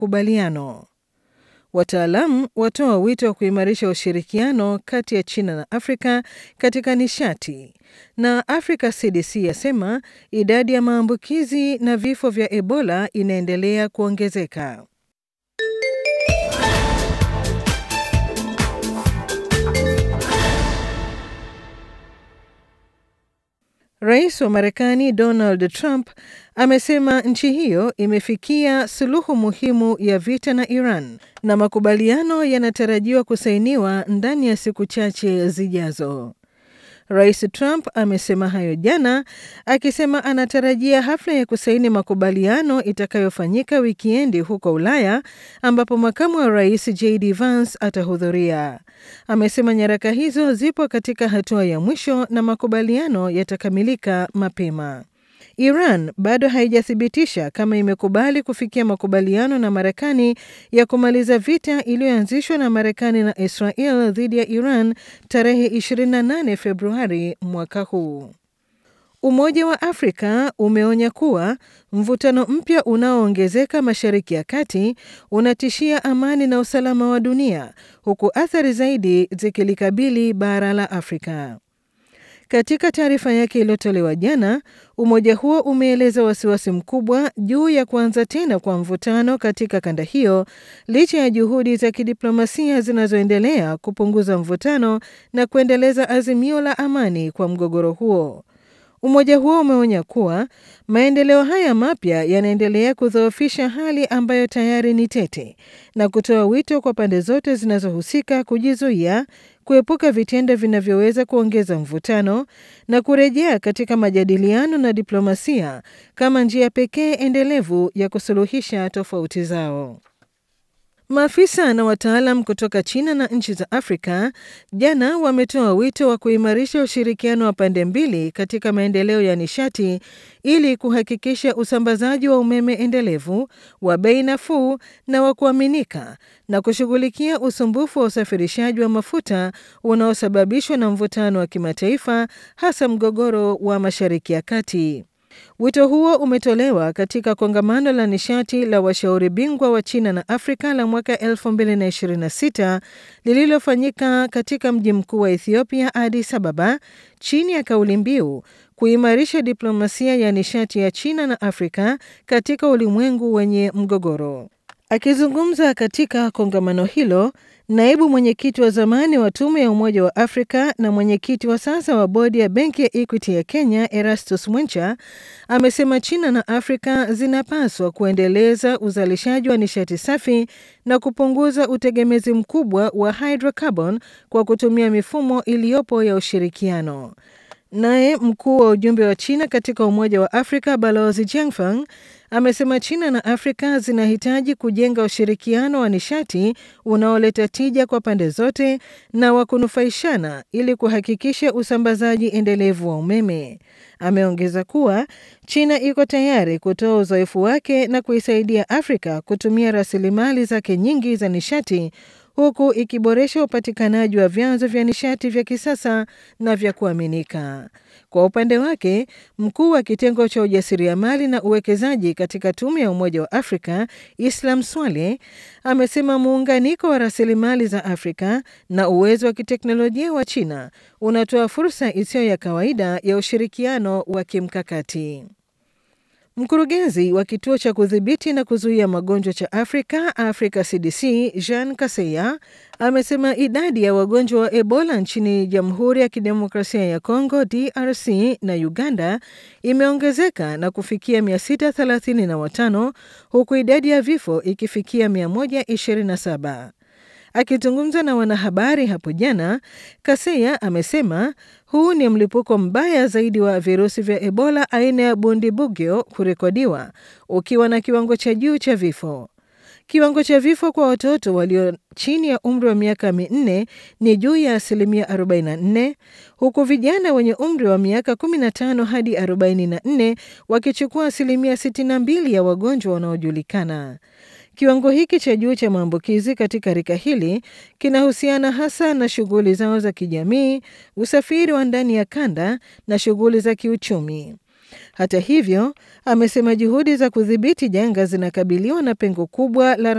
makubaliano. Wataalamu watoa wito wa kuimarisha ushirikiano kati ya China na Afrika katika nishati, na Africa CDC yasema idadi ya maambukizi na vifo vya Ebola inaendelea kuongezeka. Rais wa Marekani Donald Trump amesema nchi hiyo imefikia suluhu muhimu ya vita na Iran na makubaliano yanatarajiwa kusainiwa ndani ya siku chache zijazo. Rais Trump amesema hayo jana akisema anatarajia hafla ya kusaini makubaliano itakayofanyika wikiendi huko Ulaya ambapo makamu wa rais JD Vance atahudhuria. Amesema nyaraka hizo zipo katika hatua ya mwisho na makubaliano yatakamilika mapema. Iran bado haijathibitisha kama imekubali kufikia makubaliano na Marekani ya kumaliza vita iliyoanzishwa na Marekani na Israel dhidi ya Iran tarehe 28 Februari mwaka huu. Umoja wa Afrika umeonya kuwa mvutano mpya unaoongezeka Mashariki ya Kati unatishia amani na usalama wa dunia huku athari zaidi zikilikabili bara la Afrika. Katika taarifa yake iliyotolewa jana, umoja huo umeeleza wasiwasi mkubwa juu ya kuanza tena kwa mvutano katika kanda hiyo licha ya juhudi za kidiplomasia zinazoendelea kupunguza mvutano na kuendeleza azimio la amani kwa mgogoro huo. Umoja huo umeonya kuwa maendeleo haya mapya yanaendelea kudhoofisha hali ambayo tayari ni tete na kutoa wito kwa pande zote zinazohusika kujizuia, kuepuka vitendo vinavyoweza kuongeza mvutano na kurejea katika majadiliano na diplomasia kama njia pekee endelevu ya kusuluhisha tofauti zao. Maafisa na wataalam kutoka China na nchi za Afrika jana wametoa wito wa kuimarisha ushirikiano wa pande mbili katika maendeleo ya nishati ili kuhakikisha usambazaji wa umeme endelevu wa bei nafuu na wa kuaminika na kushughulikia usumbufu wa usafirishaji wa mafuta unaosababishwa na mvutano wa kimataifa hasa mgogoro wa Mashariki ya Kati. Wito huo umetolewa katika kongamano la nishati la washauri bingwa wa China na Afrika la mwaka 2026 lililofanyika katika mji mkuu wa Ethiopia, Addis Ababa, chini ya kauli mbiu kuimarisha diplomasia ya nishati ya China na Afrika katika ulimwengu wenye mgogoro. Akizungumza katika kongamano hilo, naibu mwenyekiti wa zamani wa tume ya Umoja wa Afrika na mwenyekiti wa sasa wa bodi ya benki ya Equity ya Kenya, Erastus Mwencha, amesema China na Afrika zinapaswa kuendeleza uzalishaji wa nishati safi na kupunguza utegemezi mkubwa wa hydrocarbon kwa kutumia mifumo iliyopo ya ushirikiano. Naye mkuu wa ujumbe wa China katika Umoja wa Afrika Balozi Jiangfang amesema China na Afrika zinahitaji kujenga ushirikiano wa nishati unaoleta tija kwa pande zote na wa kunufaishana ili kuhakikisha usambazaji endelevu wa umeme. Ameongeza kuwa China iko tayari kutoa uzoefu wake na kuisaidia Afrika kutumia rasilimali zake nyingi za nishati huku ikiboresha upatikanaji wa vyanzo vya nishati vya kisasa na vya kuaminika. Kwa upande wake, mkuu wa kitengo cha ujasiriamali na uwekezaji katika tume ya Umoja wa Afrika Islam Swale amesema muunganiko wa rasilimali za Afrika na uwezo wa kiteknolojia wa China unatoa fursa isiyo ya kawaida ya ushirikiano wa kimkakati. Mkurugenzi wa kituo cha kudhibiti na kuzuia magonjwa cha Afrika, Africa CDC, Jean Kaseya amesema idadi ya wagonjwa wa Ebola nchini Jamhuri ya Kidemokrasia ya Kongo, DRC na Uganda imeongezeka na kufikia 635 huku idadi ya vifo ikifikia 127. Akizungumza na wanahabari hapo jana, Kaseya amesema huu ni mlipuko mbaya zaidi wa virusi vya Ebola aina ya Bundibugyo kurekodiwa ukiwa na kiwango cha juu cha vifo. Kiwango cha vifo kwa watoto walio chini ya umri wa miaka minne ni juu ya asilimia 44 huku vijana wenye umri wa miaka 15 hadi 44 wakichukua asilimia 62 ya wagonjwa wanaojulikana. Kiwango hiki cha juu cha maambukizi katika rika hili kinahusiana hasa na shughuli zao za kijamii, usafiri wa ndani ya kanda na shughuli za kiuchumi. Hata hivyo, amesema juhudi za kudhibiti janga zinakabiliwa na pengo kubwa la